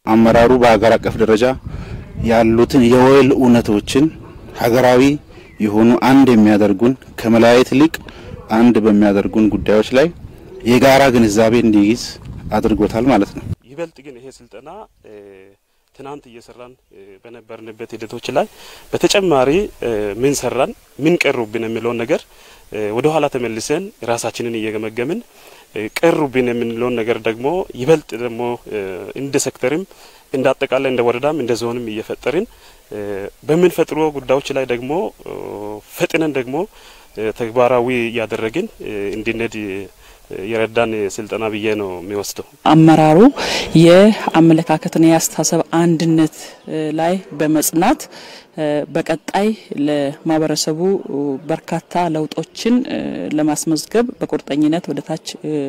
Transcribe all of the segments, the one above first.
አመራሩ በሀገር አቀፍ ደረጃ ያሉትን የወል እውነቶችን ሀገራዊ የሆኑ አንድ የሚያደርጉን ከመለያየት ይልቅ አንድ በሚያደርጉን ጉዳዮች ላይ የጋራ ግንዛቤ እንዲይዝ አድርጎታል ማለት ነው። ይበልጥ ግን ይሄ ስልጠና ትናንት እየሰራን በነበርንበት ሂደቶች ላይ በተጨማሪ ምን ሰራን፣ ምን ቀሩብን የሚለውን ነገር ወደ ኋላ ተመልሰን ራሳችንን እየገመገምን ቀሩብን የምንለውን ነገር ደግሞ ይበልጥ ደግሞ እንደ ሴክተርም እንደ አጠቃላይ እንደ ወረዳም እንደ ዞንም እየፈጠርን በምንፈጥሮ ጉዳዮች ላይ ደግሞ ፈጥነን ደግሞ ተግባራዊ እያደረግን እንድንሄድ የረዳን ስልጠና ብዬ ነው የሚወስደው። አመራሩ የአመለካከትና የአስተሳሰብ አንድነት ላይ በመጽናት በቀጣይ ለማህበረሰቡ በርካታ ለውጦችን ለማስመዝገብ በቁርጠኝነት ወደ ታች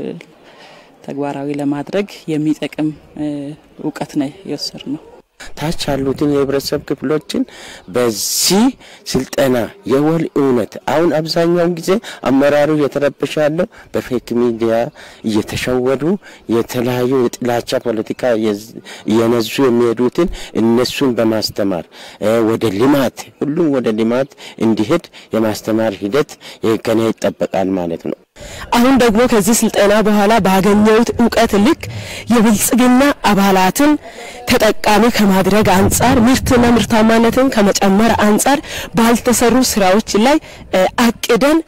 ተግባራዊ ለማድረግ የሚጠቅም እውቀት ነው የወሰድ ነው። ታች ያሉትን የህብረተሰብ ክፍሎችን በዚህ ስልጠና የወል እውነት አሁን አብዛኛውን ጊዜ አመራሩ እየተረበሸ ያለው በፌክ ሚዲያ እየተሸወዱ የተለያዩ የጥላቻ ፖለቲካ እየነዙ የሚሄዱትን እነሱን በማስተማር ወደ ልማት ሁሉም ወደ ልማት እንዲሄድ የማስተማር ሂደት ከኔ ይጠበቃል ማለት ነው። አሁን ደግሞ ከዚህ ስልጠና በኋላ ባገኘሁት እውቀት ልክ የብልጽግና አባላትን ተጠቃሚ ከማድረግ አንጻር ምርትና ምርታማነትን ከመጨመር አንጻር ባልተሰሩ ስራዎች ላይ አቅደን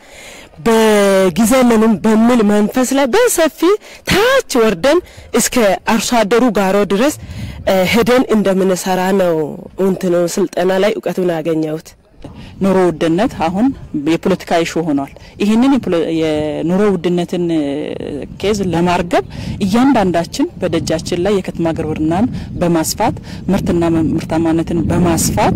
በጊዜ ምንም በሚል መንፈስ ላይ በሰፊ ታች ወርደን እስከ አርሶ አደሩ ጋሮ ድረስ ሄደን እንደምንሰራ ነው እንትኑ ስልጠና ላይ እውቀቱን ያገኘሁት። ኑሮ ውድነት አሁን የፖለቲካ ኢሹ ሆኗል። ይህንን የኑሮ ውድነትን ኬዝ ለማርገብ እያንዳንዳችን በደጃችን ላይ የከተማ ግብርናን በማስፋት ምርትና ምርታማነትን በማስፋት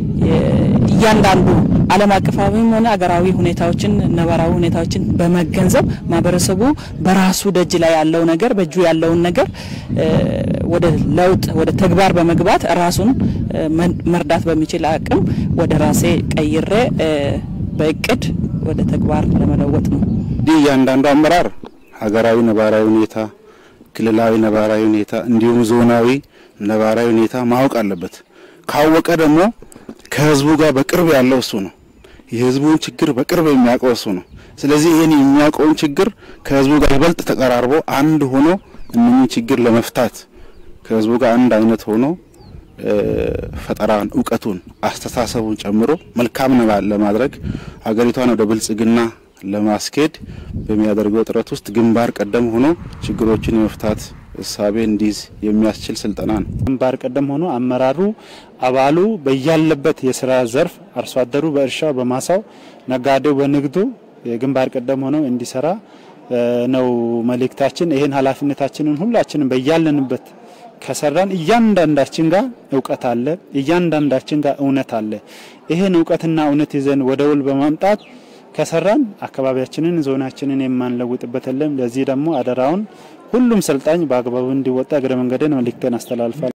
እያንዳንዱ ዓለም አቀፋዊም ሆነ አገራዊ ሁኔታዎችን ነባራዊ ሁኔታዎችን በመገንዘብ ማህበረሰቡ በራሱ ደጅ ላይ ያለው ነገር በእጁ ያለውን ነገር ወደ ለውጥ ወደ ተግባር በመግባት ራሱን መርዳት በሚችል አቅም ወደ ራሴ ቀይሬ በእቅድ ወደ ተግባር ለመለወጥ ነው። እንዲህ እያንዳንዱ አመራር ሀገራዊ ነባራዊ ሁኔታ፣ ክልላዊ ነባራዊ ሁኔታ እንዲሁም ዞናዊ ነባራዊ ሁኔታ ማወቅ አለበት። ካወቀ ደግሞ ከህዝቡ ጋር በቅርብ ያለው እሱ ነው። የህዝቡን ችግር በቅርብ የሚያውቀው እሱ ነው። ስለዚህ ይህን የሚያውቀውን ችግር ከህዝቡ ጋር ይበልጥ ተቀራርቦ አንድ ሆኖ እነኚህ ችግር ለመፍታት ከህዝቡ ጋር አንድ አይነት ሆኖ ፈጠራን፣ እውቀቱን፣ አስተሳሰቡን ጨምሮ መልካም ለማድረግ ሀገሪቷን ወደ ብልጽግና ለማስኬድ በሚያደርገው ጥረት ውስጥ ግንባር ቀደም ሆኖ ችግሮችን የመፍታት እሳቤ እንዲይዝ የሚያስችል ስልጠና ነው። ግንባር ቀደም ሆኖ አመራሩ አባሉ በያለበት የስራ ዘርፍ አርሶ አደሩ በእርሻው በማሳው፣ ነጋዴው በንግዱ የግንባር ቀደም ሆኖ እንዲሰራ ነው መልእክታችን። ይህን ኃላፊነታችንን ሁላችንም በያለንበት ከሰራን እያንዳንዳችን ጋር እውቀት አለ፣ እያንዳንዳችን ጋር እውነት አለ። ይህን እውቀትና እውነት ይዘን ወደ ውል በማምጣት ከሰራን አካባቢያችንን ዞናችንን የማንለውጥበት የለም። ለዚህ ደግሞ አደራውን ሁሉም ሰልጣኝ በአግባቡ እንዲወጣ እግረ መንገድን መልእክቴን አስተላልፋል።